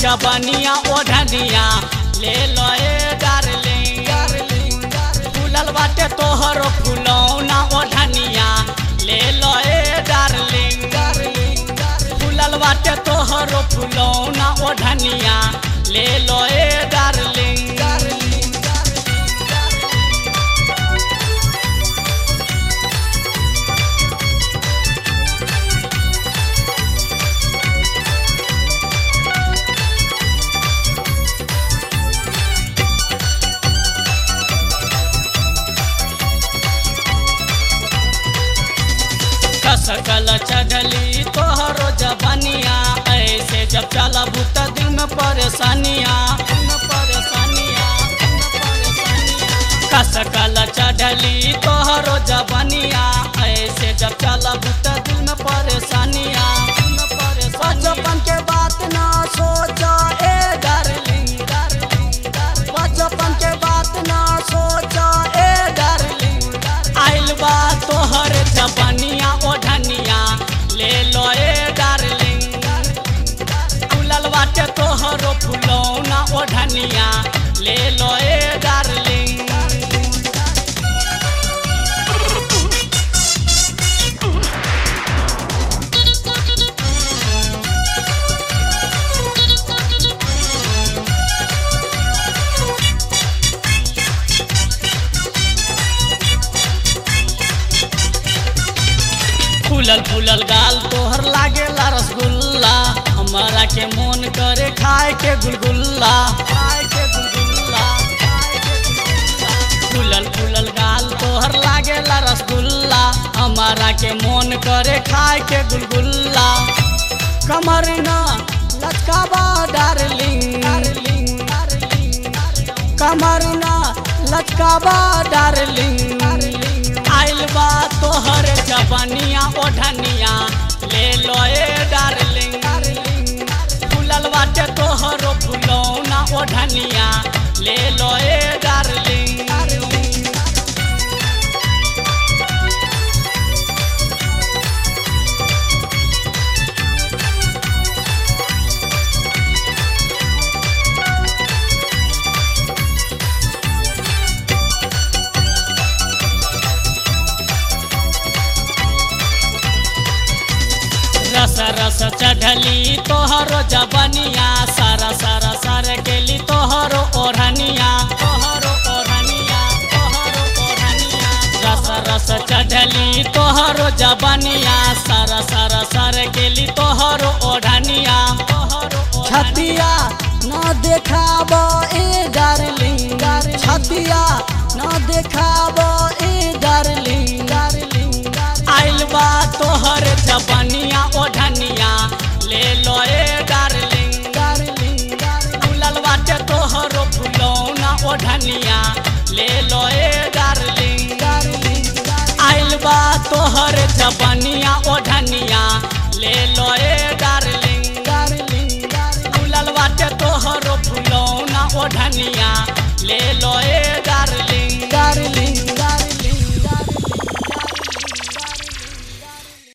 जबनिया ओढ़निया ले लो ए डार्लिंग फूलल बाटे तोहर फुलौना ओढ़निया ले लो ए डार्लिंग फूलल बाटे तोहर फुलौना ओढ़निया ले लो ए डार्लिंग कसकल चढ़ली तोहरो जबनिया ऐसे जब चलब त दिल में परेशानिया परेशानिया कसकल चढ़ली तोहरो जबनिया ऐसे जब चलब त दिल में परेशानिया बचपन के बात ना सोचा ए डार्लिंग बचपन के बात ना सोचा ए डार्लिंग आइल बा तोहर जबनिया ओढ़निया ले लो ए डार्लिंग फूलल बाटे तोहरो फुलौना ओढ़निया ले लो ए डार्लिंग फूलल फूलल गाल तोहर लागेला रसगुल्ला हमारा के मन करे खाए के गुलगुल्ला खाए के गुलगुल्ला फूलल फूलल गाल तोहर लागेला रसगुल्ला हमारा के मन करे खाए के गुलगुल्ला कमर ना लचकावा डार्लिंग कमर ना लचकावा डार्लिंग आइल बा तोहर जबनिया ओढ़निया ले लो ए डार्लिंग फूलल बाटे तोहरो फुलौना ओढ़निया ले लो ए डार्लिंग रस रस चढ़ली तोहरो जबनिया सारा सारा सार गेली तोहरो ओढ़निया तोहरो ओढ़निया तोहरो ओढ़निया रस रस चढ़ली तोहरो जबनिया सारा सारा सार गेली तोहरो ओढ़निया तोहरो छतिया न देखाब ए डार्लिंग छतिया न देखाब ए डार्लिंग डार्लिंग आइल बा तोहर जबनिया ओढ़निया ले लो ए डार्लिंग डार्लिंग फूलल बाटे तोहरो फुलौना ओढ़निया ले लो ए डार्लिंग डार्लिंग आइल बा तोहर जबनिया ओढ़निया ले लो